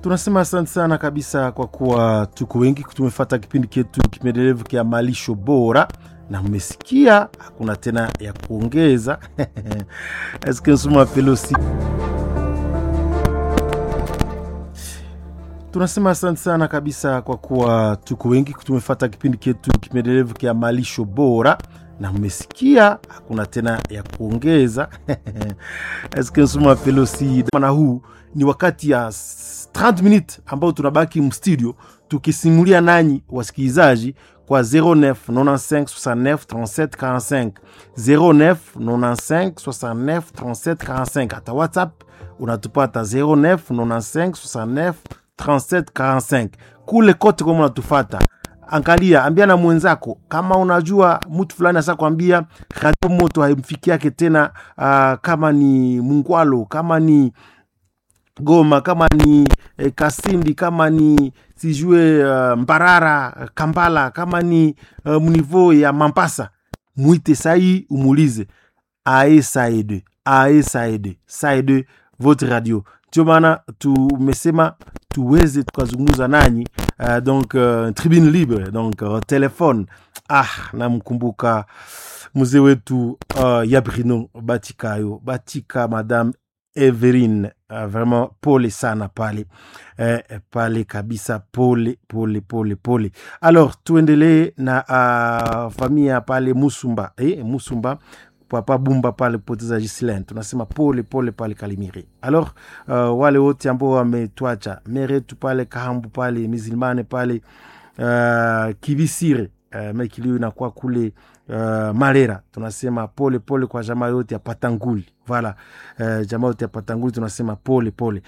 tunasema asante sana kabisa kwa kuwa tuko wengi tumefata kipindi chetu kipendelevu kya malisho bora na mmesikia hakuna tena ya kuongeza eske nsuma pelosi tunasema asante sana kabisa kwa kuwa tuko wengi tumefata kipindi chetu kipendelevu kya malisho bora na mmesikia hakuna tena ya kuongeza eske nsuma pelosi mana huu ni wakati ya 30 minutes ambao tunabaki mstudio tukisimulia nanyi wasikilizaji kwa 09 95 69 37 45 09 95 69 37 45 hata whatsapp unatupata 09 95 69 37 45 kule kote kama unatufata angalia ambia na mwenzako kama unajua mtu fulani asa kwambia radio moto haimfiki yake tena uh, kama ni mungwalo kama ni goma kama ni eh, kasindi kama ni sijue uh, mbarara kambala kama ni uh, mnivo ya mampasa mwite sai umulize ae saede ae saede saede votre radio ndio maana tumesema tuweze tukazungumza nanyi uh, donc uh, tribune libre donc uh, telefone ah namkumbuka mzee wetu uh, yabrino batikayo batika madame Everine uh, vraiment pole sana pale eh, pale kabisa pole pole pole pole alors tuendelee na uh, familia pale musumba eh, musumba papa bumba pale poteza Gislaine tunasema pole pole pale Kalimiri. Alors uh, wale wote ambao wametwacha meretu pale Kahambu pale Mizilmane pale uh, Kivisire uh, mekilio inakuwa kule uh, Marera, tunasema pole pole kwa jamaa yote ya Patanguli. Voilà uh, jamaa yote ya Patanguli tunasema pole pole.